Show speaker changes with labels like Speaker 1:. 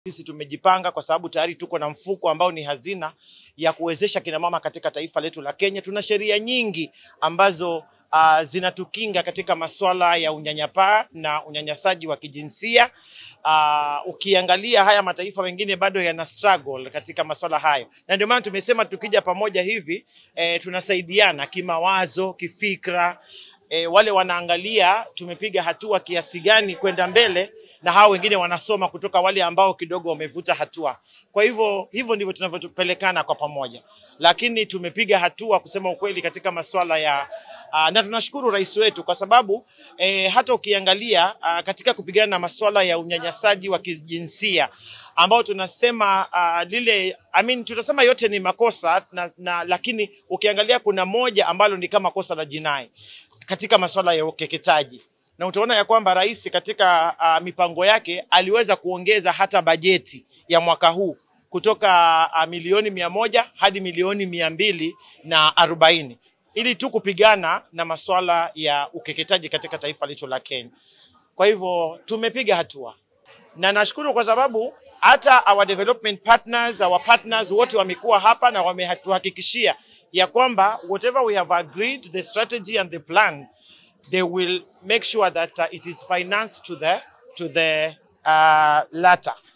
Speaker 1: Sisi tumejipanga kwa sababu tayari tuko na mfuko ambao ni hazina ya kuwezesha kina mama katika taifa letu la Kenya. Tuna sheria nyingi ambazo uh, zinatukinga katika masuala ya unyanyapaa na unyanyasaji wa kijinsia. Uh, ukiangalia haya mataifa mengine bado yana struggle katika masuala hayo, na ndio maana tumesema tukija pamoja hivi eh, tunasaidiana kimawazo, kifikra e, wale wanaangalia tumepiga hatua kiasi gani kwenda mbele, na hao wengine wanasoma kutoka wale ambao kidogo wamevuta hatua. Kwa hivyo hivyo ndivyo tunavyopelekana kwa pamoja, lakini tumepiga hatua kusema ukweli katika masuala ya uh, na tunashukuru rais wetu kwa sababu eh, hata ukiangalia uh, katika kupigana na masuala ya unyanyasaji wa kijinsia ambao tunasema uh, lile I mean, tunasema yote ni makosa na, na, lakini ukiangalia kuna moja ambalo ni kama kosa la jinai katika masuala ya ukeketaji na utaona ya kwamba rais katika uh, mipango yake aliweza kuongeza hata bajeti ya mwaka huu kutoka uh, milioni mia moja hadi milioni mia mbili na arobaini ili tu kupigana na masuala ya ukeketaji katika taifa letu la Kenya. Kwa hivyo tumepiga hatua na nashukuru kwa sababu hata our development partners, our partners wote wamekuwa hapa na wametuhakikishia ya kwamba whatever we have agreed the strategy and the plan they will make sure that uh, it is financed to the to the uh, latter